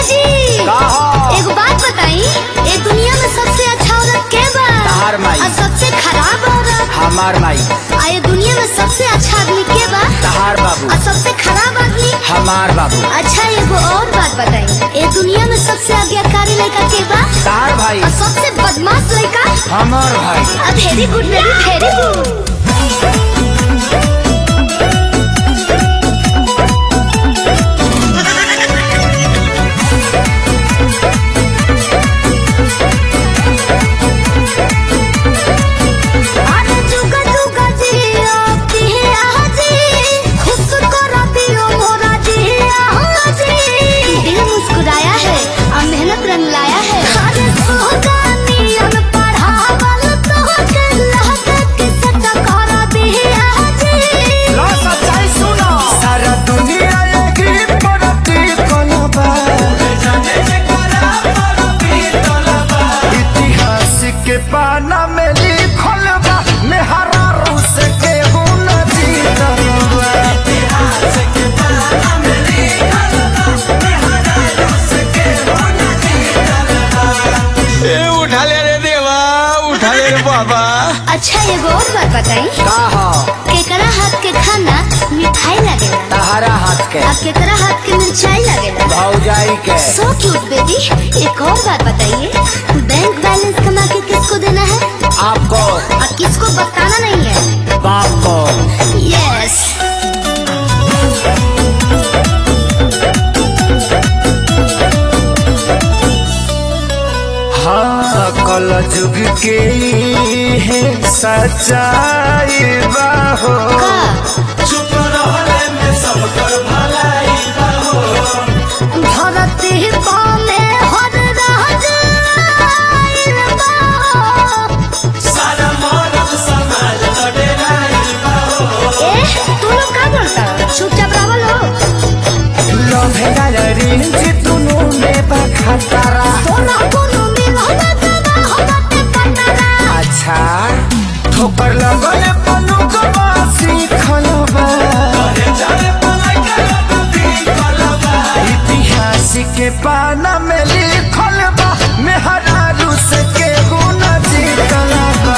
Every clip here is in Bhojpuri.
जी का हो? एगो बात बताई ए दुनिया में सबसे अच्छा औरत के बा तहार माई। और सबसे खराब औरत हमार माई आ ये दुनिया में सबसे अच्छा आदमी के बा तहार बाबू और सबसे खराब आदमी हमार बाबू अच्छा एगो और बात बताई ए दुनिया में सबसे आज्ञाकारी लड़का के बा तहार भाई और सबसे बदमाश लड़का हमार भाई very good very very good अरे जुगा जुगा जी आपकी है आजी खुश कर दियो मोरा जी आजी दिल मुस्कुराया है और मेहनत रंग लाया है अरे सोगानी अन पढ़ावल तो के लहक के सटा कर दिया जी लो सच्चाई सुनो सारा दुनिया एग्री परती कोलबा इतिहास के पाना में लिखल बा मेहरा रूस के गुण जीतल बा ए उठा ले रे देवा उठा ले रे बाबा अच्छा एगो और बात बताई का हो केकरा हाथ के खाना मिठाई लगेला तहारा हाथ के और केकरा हाथ के मिर्चाई लगेला भौजाई के सो क्यूट बेबी एक और बात बताइए बैंक बैलेंस कमा के किसको देना है आपको और किसको बताना नहीं है बाप को यस हाँ कल जुग के है सच्चाई बाहो का चुप रहले में सब कर भलाई धरती पामे हर राज आइल बा। सारा मानव समाज लड़ेलाई ए तू लोग का बोलता चुपचाप रहो लो लोभे गलरी जितुनु में बखतरा सोना कोनो मिलो ना जरा हो बाटे पटरा अच्छा ठोकर लगल पनु गवासी खलबा इतिहास के पाना में लिखल बा मेहरा रूस के गुण जीतल बा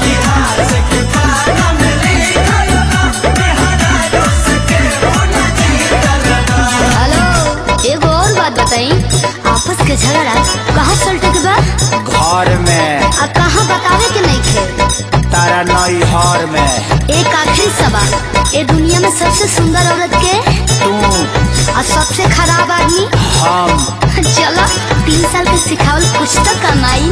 हेलो एगो और बात बताई आपस के झगड़ा कहाँ सलटे के बा घर में आ कहाँ बतावे के नहीं खे तारा नई हर में एक आखिरी सवाल ए दुनिया में सबसे सुंदर औरत के तू और सबसे खराब आदमी हम चलो तीन साल के सिखावल कुछ तो कमाई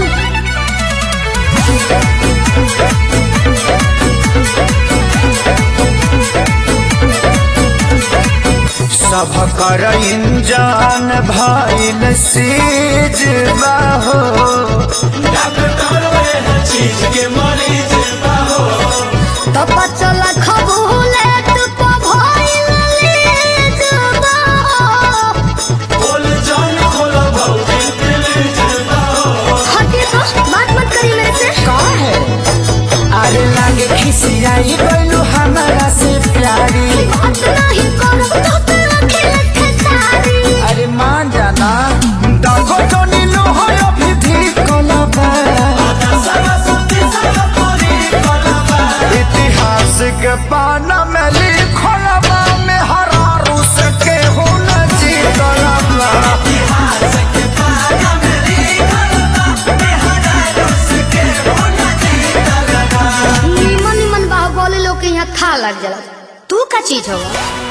सब कर इंजान भइल सीज बाहो चीज के मरीज बाहो तो बचल खबूले तू भइल लीजबा बोल जान खोलो भौजी प्लीज बाहो हटिए तो बात मत करिए मेरे से का है अरे लागे खिसियाई गइलू हमारा से प्यारी बात नहीं करो तो तेरा खेल खेसारी अरे मान जाना दागो तो नीलो हो अभी भी कोलबा इतिहास के पाना में लिखल बा में हरा रूस के हुन जीतल बा निमन निमन बाहुबली लोग के यहाँ था लग जाला तू का चीज होगा